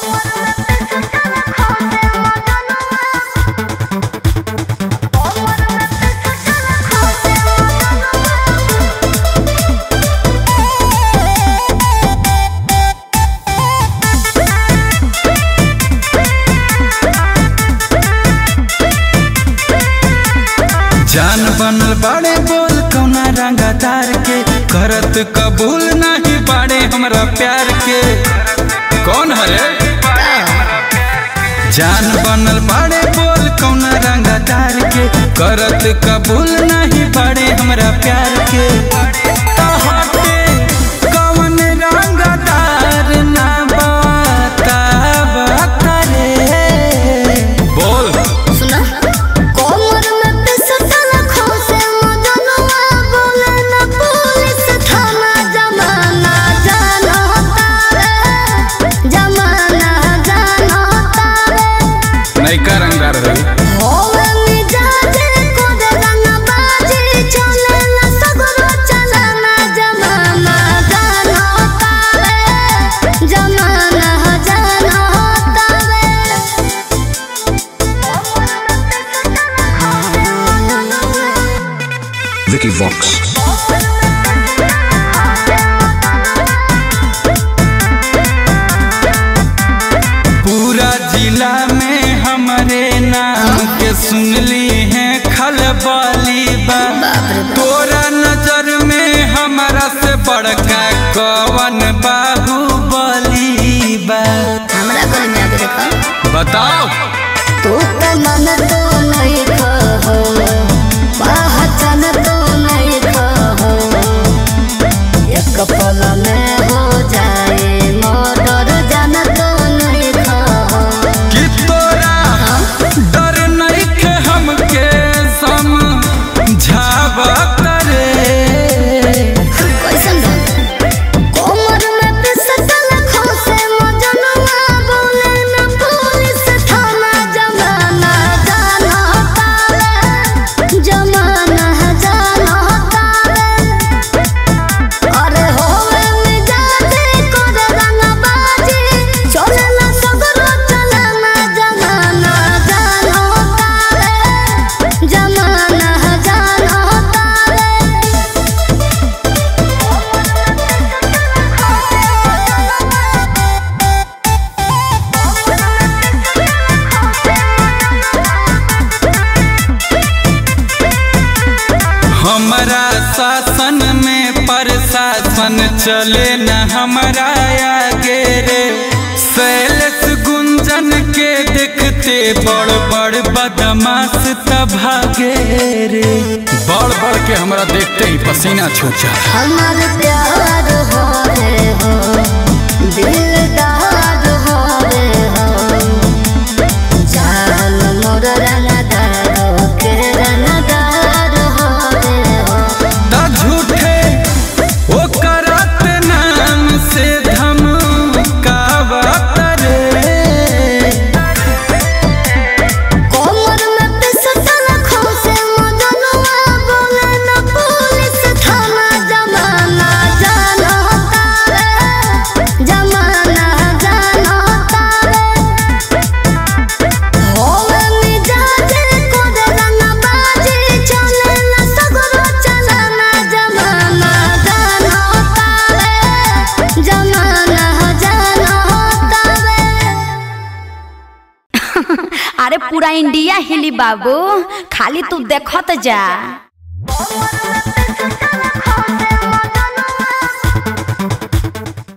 जान बनल बाड़े बोल कौना रंगदार के करत कबूल नहीं बाड़े हमरा प्यार के कौन हरे जान बनल बाड़े बोल कौना रंगदार के करत कबूल नहीं बाड़े हमरा प्यार के तोहके कौन रंगदार ना बता बता रे बोल सुना कोमर में पिसटल खोसे मजनुआ बोले न पुलिस थाना जमाना जानो तारे जमाना जानो तारे नैका रंगदार रही होवे मिजाजे को दे रंग बाजी चले न सगरो चलना जमाना जानो तारे जमाना जानो तारे Vicky Vox. पूरा जिला में हमारे नाम के सुनली है खलबली बा तोरा नजर में हमारा से बड़का कवन बाहुबली बा हमरा घर में आके देखो बताओ तू तो मन तो नहीं कहो पहचान तो नहीं कहो एक पल में हो जाए मर्डर जान तो नहीं कहो कि तोरा डर नहीं के हमके समझावत रे कैसन बा? कोमर में पिसटल खोसे मजनुआ बोले न पुलिस थाना जमाना जानो तारे जमाना जानो तारे अरे होवे मिजाजे करे रंगबाजी चलेला सगरो चलना जमाना जानो तारे जमाना जानो तारे हमारा शासन में प्रशासन चले न हमारा आगे रे शैलेश गुंजन के देखते बड़ बड़ बदमाश तभागे रे बड़ बड़ के हमरा देखते ही पसीना छूट जा हमार प्यार हो रे हो दिलदार हो रे हो जान मोर रंगदार के रंगदार हो रे हो ता झूठे ओ करत नाम से धमकावत रे कोमर में पिसटल खोसे मजनुआ बोले न पुलिस थाना जमाना जानो तारे जमाना जानो तारे होवे मिजाजे को दे रंग बाजी चले न सगरो चलना जमाना जानो तारे जमाना जानो तारे अरे पूरा इंडिया हिली बाबू खाली तू देखत जा